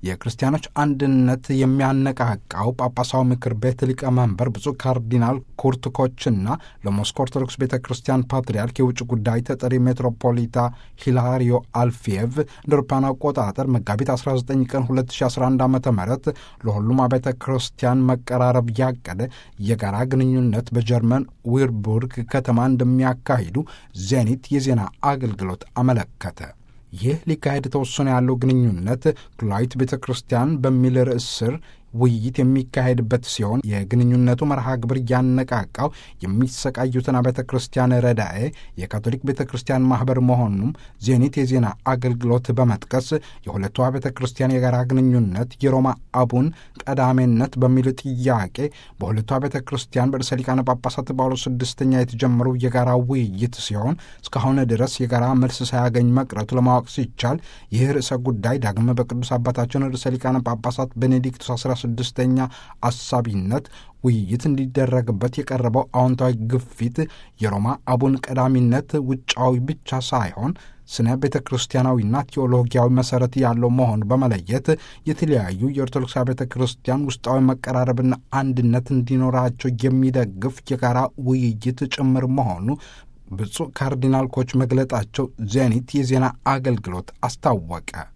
የክርስቲያኖች አንድነት የሚያነቃቃው ጳጳሳዊ ምክር ቤት ሊቀመንበር ብፁዕ ካርዲናል ኩርት ኮችና ለሞስኮ ኦርቶዶክስ ቤተ ክርስቲያን ፓትርያርክ የውጭ ጉዳይ ተጠሪ ሜትሮፖሊታ ሂላሪዮ አልፊየቭ እንደ አውሮፓውያን አቆጣጠር መጋቢት 19 ቀን 2011 ዓ ም ለሁሉም አብያተ ክርስቲያን መቀራረብ ያቀደ የጋራ ግንኙነት በጀርመን ዊርቡርግ ከተማ እንደሚያካሂዱ ዜኒት የዜና አገልግሎት አመለከተ። ይህ ሊካሄድ ተወሰነ ያለው ግንኙነት ኩላዊት ቤተ ክርስቲያን በሚል ርዕስ ስር ውይይት የሚካሄድበት ሲሆን የግንኙነቱ መርሃ ግብር እያነቃቃው የሚሰቃዩትን አብያተ ክርስቲያን ረዳኤ የካቶሊክ ቤተ ክርስቲያን ማኅበር መሆኑም ዜኒት የዜና አገልግሎት በመጥቀስ የሁለቱ አብያተ ክርስቲያን የጋራ ግንኙነት የሮማ አቡን ቀዳሜነት በሚል ጥያቄ በሁለቱ አብያተ ክርስቲያን በርዕሰ ሊቃነ ጳጳሳት ጳውሎስ ስድስተኛ የተጀመረው የጋራ ውይይት ሲሆን እስካሁን ድረስ የጋራ መልስ ሳያገኝ መቅረቱ ለማወቅ ሲቻል ይህ ርዕሰ ጉዳይ ዳግመ በቅዱስ አባታችን ርዕሰ ሊቃነ ጳጳሳት ቤኔዲክቱስ አስራ ስድስተኛ አሳቢነት ውይይት እንዲደረግበት የቀረበው አዎንታዊ ግፊት የሮማ አቡን ቀዳሚነት ውጫዊ ብቻ ሳይሆን ስነ ቤተ ክርስቲያናዊና ቴዎሎጊያዊ መሠረት ያለው መሆኑ በመለየት የተለያዩ የኦርቶዶክስ ቤተ ክርስቲያን ውስጣዊ መቀራረብና አንድነት እንዲኖራቸው የሚደግፍ የጋራ ውይይት ጭምር መሆኑ ብፁዕ ካርዲናል ኮች መግለጣቸው ዜኒት የዜና አገልግሎት አስታወቀ።